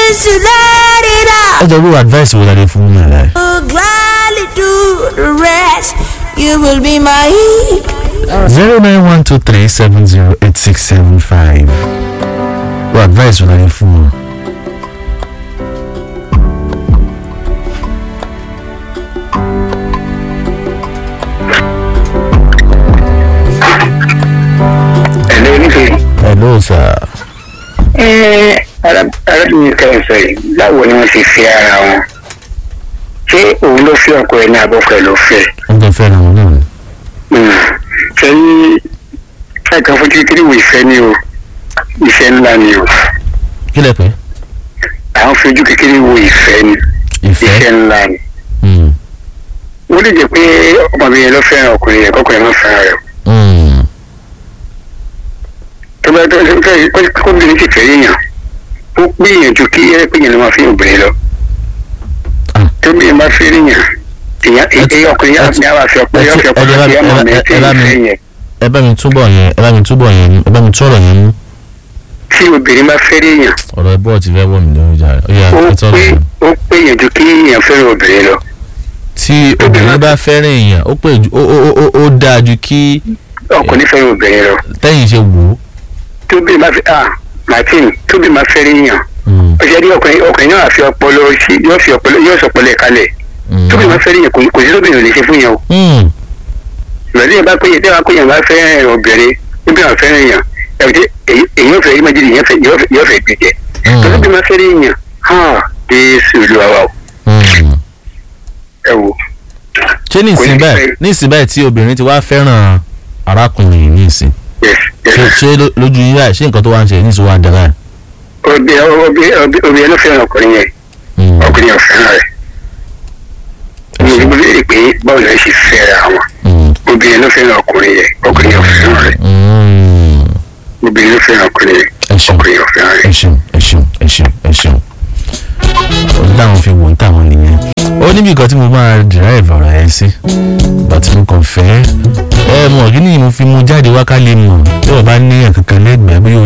refuse to let it out. ẹ jọ irú advice wo la lè fún mi rẹ. will gladly do the rest. You will be my zero nine one two three seven zero eight six seven five. irú advice wo la lè fún wọn. ẹ̀lẹ́ oníṣẹ́ hello sir. ẹ̀ arábìnrin kẹrin sọ yìí báwo ni wọ́n ṣe fi ara wọn ṣé òun ló fi ọkọ ẹ̀ ní abọ́kọ ẹ̀ ló fẹ́ wọ́n jọ fẹ́ràn wọn náà ni. ṣé ní káàkiri fojú kékeré wo ìfẹ́ ni o ìfẹ́ ńlá ni o kí lẹ pé. àwọn fojú kékeré wo ìfẹ́ ni ìfẹ́ ìfẹ́. ńlá ni Mm, wọ́n lè jẹ́ pé ọmọbìnrin yẹn ló fẹ́ràn ọkùnrin yẹn kọ́kùnrin yẹn ló fẹ́ràn rẹ̀ mm, tó bá tó fẹ́ kóbìnrin sì fẹ́ yíyàn ó gbìyànjú kí ẹ pé yẹn ló máa fi obìnrin lọ Ah. tóbi yẹn bá fẹ́ yíyàn èyàn Ẹ ti- èyàn ọkùnrin ẹ yẹn ti- ní àwọn àfi ọpẹ ẹ yẹn ti- fi ọpẹ ẹ lọ bá- sí ẹmọ ẹ mi bá- tí ẹ bá mi- ìfẹ́ yẹn ẹ bá mi túbọ̀ yẹn ẹ bá mi túbọ̀ yẹn ẹ bá mi túbọ̀ yẹn mú. tí obìnrin bá fẹ́ yíyàn ọ̀rọ̀ ẹ bọ́ọ̀ ti fẹ́ wọ̀ mí lórí ìjà rẹ̀ ó yà ó ẹ tọ́ pé lọ. ó pé yànjú kí èèyàn fẹ́ràn obìnrin lọ tí obìnrin bá fẹ́ràn èèyàn ó pè ju ó ó ó ó dáa ju kí ọkùnrin fẹ́ràn obìnrin lọ tẹ́yìn ṣe wò ó. tóbi bá fẹ́ ah martin tóbi bá fẹ́ yíyàn Mm, ó ṣe rí ọkùnrin ọkùnrin náà fi ọpọlọ sí yóò fi ọpọlọ yóò sọpọlọ ẹ̀ kalẹ̀ mm, tóbi bá fẹ́ yíyàn kò kò sí tóbi ò lè ṣe fún yẹn o mm, ìrọ̀lẹ́ yẹn bá péye tí wọ́n péye bá fẹ́ obìnrin níbi àwọn fẹ́ràn èèyàn ẹ̀wọ̀n èyí yóò fẹ́ ìmọ̀jì yẹn fẹ́ yóò fẹ́ gbé jẹ Mm. tó tóbi bá fẹ́ yíyàn hàn jésù olúwa wa o mm. ẹ wò ṣé ní Kò ìsìn ní báyìí fẹ́- ní ìsìn báyìí tí obìnrin ti wá fẹ́ràn arákùnrin yìí ní ìsìn yes yes ṣé ṣé ló- lójú yín báyìí ṣé nǹkan tó wá ń ṣe ní ìsìn wá ń dára ẹ̀. obìnrin ló fẹ́ràn ọkùnrin yẹn Mm, ọkùnrin yẹn fẹ́ràn rẹ̀ ẹ mi ò ṣeun. ní béèrè pé báwo ló ṣe fẹ́ra wọn Mm, obìnrin ló fẹ́ràn ọkùnrin yẹn ọkùnrin yẹn fẹ́ràn rẹ̀ mm. obìnrin ló fẹ́ràn ọkùnrin yẹn ẹ ṣeun ọkùnrin yẹn fẹ́ràn ẹ rẹ̀. ṣeun ẹ ṣeun ẹ ṣeun ẹ ṣeun ó dáhùn fi wò ń tàwọn nìyẹn ó níbi kan tí mo máa derive ọ̀rọ̀ ẹ sí ìgbà tí mo kàn fẹ́ ẹ mọ̀ kí ni mo fi mu jáde wá ká lè mọ̀ tí wọ́n bá ní ẹ̀kankan lẹ́gbẹ̀ẹ́ bí